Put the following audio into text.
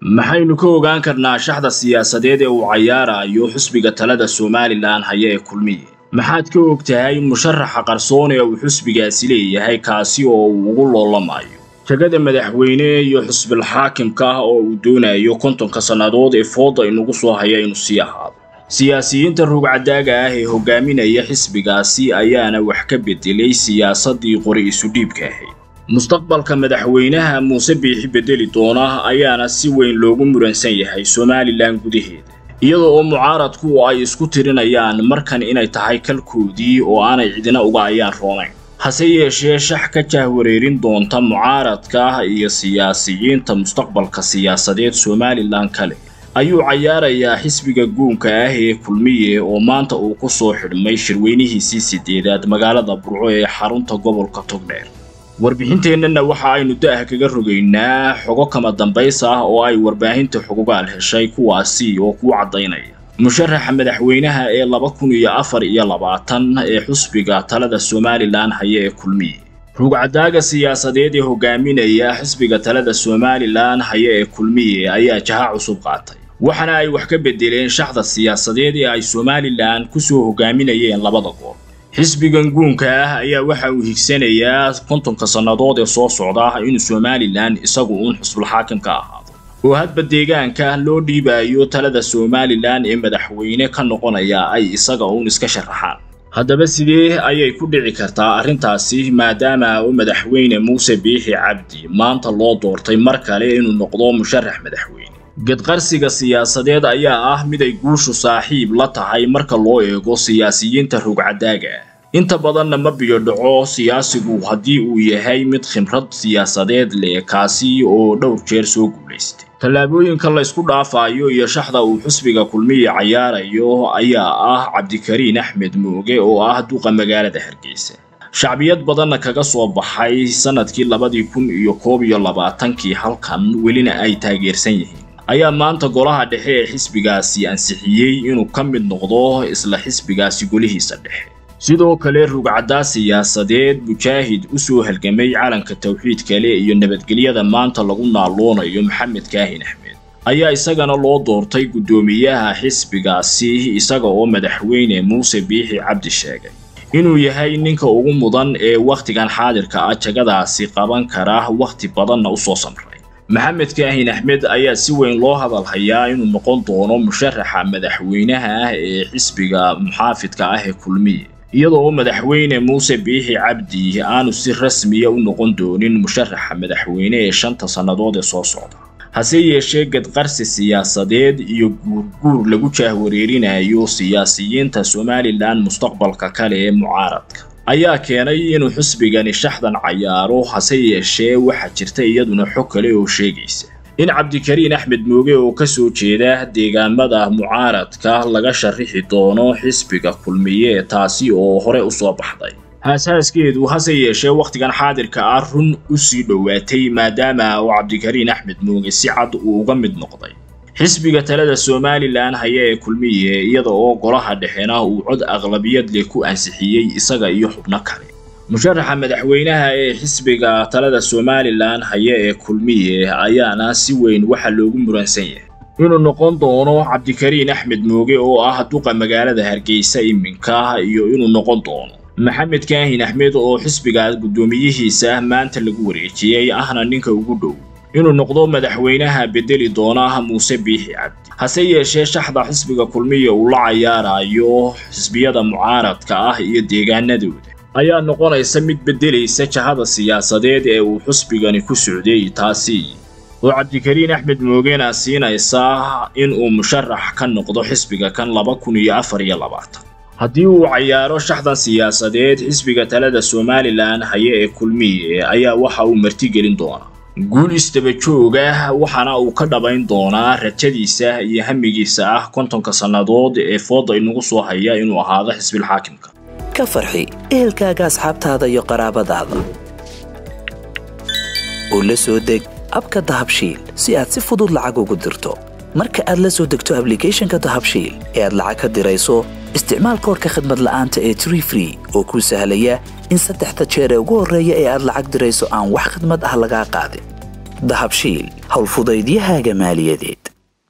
maxaynu ka ogaan karnaa shaxda siyaasadeed ee uu cayaarayo xusbiga talada somalilan haya ee kulmiye maxaad ka og tahay musharaxa qarsoon ee uu xusbigaasi leeyahay kaasi oo uu ugu loolamayo jagada madaxweyne iyo xusbil xaakimka ah oo uu doonayo kontonka sannadood ee fooda inugu soo haya inuu sii ahaado siyaasiyiinta rugcadaaga ah ee hogaaminaya xisbigaasi ayaana wax ka bedelay siyaasaddii qori isudhiibka ahayd mustaqbalka madaxweynaha muuse biixi bedeli doona ayaana si weyn loogu muransan yahay somalilan gudaheeda iyada oo mucaaradku ay isku tirinayaan markan inay tahay kalkoodii oo aanay cidina uga ayaan roonayn hase yeeshee shax ka jahwareerin doonta mucaaradka iyo siyaasiyiinta mustaqbalka siyaasadeed somalilan kale ayuu cayaarayaa xisbiga guunka ah ee kulmiye oo maanta uu ku soo xidhmay shirweynihiisii sideedaad magaalada burco ee xarunta gobolka togdheer warbixinteennana waxa aynu da'ah kaga rogaynaa xogo kama dambaysa ah oo ay warbaahinta xugugaal heshay kuwaasi oo kuu caddaynaya musharaxa madaxweynaha ee laba kun iyo afar iyo labaatan ee xusbiga talada somalilan haya ee kulmiye rugcadaaga siyaasadeed ee hogaaminaya xisbiga talada somalilan haya ee kulmiye ayaa jaha cusub qaatay waxaana ay wax ka bedeleen shaxda siyaasadeed ee ay somalilan kusoo hogaaminayeen labada goob xisbigan guunka ah ayaa waxa uu higsanayaa kontonka sannadood ee soo socda inuu somalilan isagu uun xusbulxaakim ka ahaado oo hadba deegaanka loo dhiibayo talada somalilan ee madaxweyne ka noqonaya ay isaga uun iska sharaxaan haddaba sidee ayay ku dhici kartaa arrintaasi maadaama uu madaxweyne muuse biixi cabdi maanta loo doortay mar kale inuu noqdo musharax madaxweyne gedqarsiga siyaasadeed ayaa ah mid ay guushu saaxiib la tahay marka loo eego siyaasiyiinta rugcadaaga ah inta badanna ma biyo dhaco siyaasigu haddii uu yahay mid khimrad siyaasadeed leh kaasi oo dhowr jeer soo guulaystay tallaabooyinka la ysku dhaafayo iyo shaxda uu xusbiga kulmiye cayaarayo ayaa ah cabdikariin axmed mooge oo ah duqa magaalada hargeysa shacbiyad badanna kaga soo baxay sannadkii labadii kun iyo koob iyo labaatankii halkan welina ay taageersan yihiin ayaa maanta golaha dhexe ee xisbigaasi ansixiyey inuu ka mid noqdo isla xisbigaasi golihiisa dhexe sidoo kale rugcaddaa siyaasadeed mujaahid u soo halgamay calanka tawxiid kale iyo nabadgelyada maanta lagu naaloonayo maxamed kaahin axmed ayaa isagana loo doortay guddoomiyaha xisbigaasi isaga oo madaxweyne muuse biixi cabdi sheegay inuu yahay ninka ugu mudan ee wakhtigan xaadirka ah jagadaasi qaban kara wakhti badanna u soo samray maxamed kaahin axmed ayaa si weyn loo hadalhayaa inuu noqon doono musharaxa madaxweynaha ah ee xisbiga muxaafidka ah ee kulmiye iyada oo madaxweyne muuse biixi cabdi aanu si rasmiya u noqon doonin musharaxa madaxweyne ee shanta sannadood ee soo socda hase yeeshee gedqarsi siyaasadeed iyo guurguur lagu jaahwareerinayo siyaasiyiinta somalilan mustaqbalka kale ee mucaaradka ayaa keenay inuu xusbigani shaxdan cayaaro hase yeeshee waxaa jirta iyaduna xog kale oo sheegaysa in cabdikariin axmed mooge oo ka soo jeeda deegaamada mucaaradka laga sharixi doono xisbiga kulmiye taasi oo hore u soo baxday haashaaskeedu hase yeeshee wakhtigan xaadirka ah run u sii dhowaatay maadaama uu cabdikariin axmed mooge si cad uu uga mid noqday xisbiga talada somalilan haya ee kulmiye iyada oo golaha dhexena uu cod aqlabiyad leh ku ansixiyey isaga iyo xubno kale musharaxa madaxweynaha ee xisbiga talada somalilan haya ee kulmiye ayaana si weyn waxa loogu muransan yahay inuu noqon doono cabdikariin axmed mooge oo ah duqa magaalada hargeysa iminka iyo inuu noqon doono maxamed kaahin axmed oo xisbigaas guddoomiyihiisa maanta lagu wareejiyey ahna ninka ugu dhow inuu noqdo madaxweynaha bedeli doona muuse biixi cabdi hase yeeshee shaxda xisbiga kulmiya uu la cayaarayo xisbiyada mucaaradka ah iyo deegaanadooda ayaa noqonaysa mid beddelaysa jahada siyaasadeed ee uu xusbigani ku socday taasi oo cabdikariin axmed moogena siinaysa in uu musharax ka noqdo xisbiga kan laba kun iyo afar iyo labaatan haddii uu cayaaro shaxdan siyaasadeed xisbiga talada somalilan haya ee kulmiye ayaa waxa uu martigelin doonaa guul istaba jooga waxaana uu ka dhabayn doonaa rajadiisa iyo hamigiisa ah kontonka sannadood ee fooda inagu soo haya inuu ahaado xisbilxaakimka ka farxi ehelkaaga asxaabtaada iyo qaraabadaada oo la soo deg abka dahabshiil si aad si fudud lacag ugu dirto marka aad la soo degto ablicathonka dahabshiil ee aad lacag ka dirayso isticmaal koorka khadmad la'aanta ee tree free oo kuu sahlaya in saddexda jeer ee ugu horreeya ee aad lacag dirayso aan wax khidmad ah lagaa qaadin dahabshiil howlfudaydiyahaaga maaliyadeed